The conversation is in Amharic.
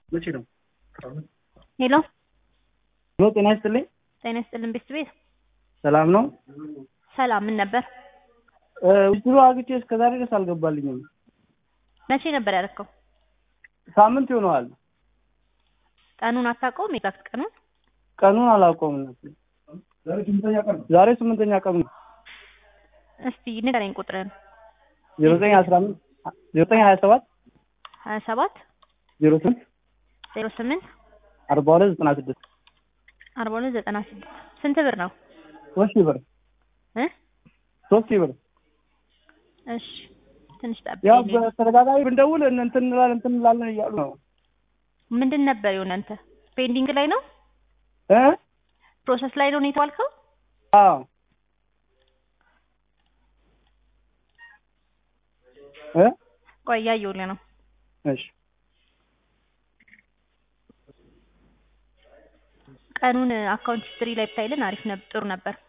መቼ ነው? ሄሎ ሄሎ ጤና ይስጥልኝ። ጤና ይስጥልን ቤት ቤት ሰላም ነው? ሰላም ምን ነበር? ውድሮ አግቼ እስከ ዛሬ ድረስ አልገባልኝም። መቼ ነበር ያደረከው? ሳምንት ይሆነዋል። ቀኑን አታውቀውም? ኤግዛክት ቀኑን ቀኑን አላውቀውም። ዛሬ ስምንተኛ ቀኑ ነው። እስቲ ንገረኝ ቁጥርን። ዜሮ ዘጠኝ አስራ አምስት ዜሮ ዘጠኝ ሀያ ሰባት ሀያ ሰባት ዜሮ ስምንት ዜሮ ስምንት አርባ ሁለት ዘጠና ስድስት አርባ ሁለት ዘጠና ስድስት ስንት ብር ነው? ሶስት ሺህ ብር እ ሶስት ሺህ ብር እሺ ትንሽ ያው ጠብቀኝ። በተደጋጋሚ ብንደውል እን- እንትን እንላለን እንትን እንላለን እያሉ ነው ምንድን ነበር የሆነ አንተ ፔንዲንግ ላይ ነው እ ፕሮሰስ ላይ ነው ነው የተባልከው? አዎ እ ቆይ እያየሁልህ ነው። እሺ ቀኑን አካውንት ሂስትሪ ላይ ብታይልን አሪፍ ነበር፣ ጥሩ ነበር።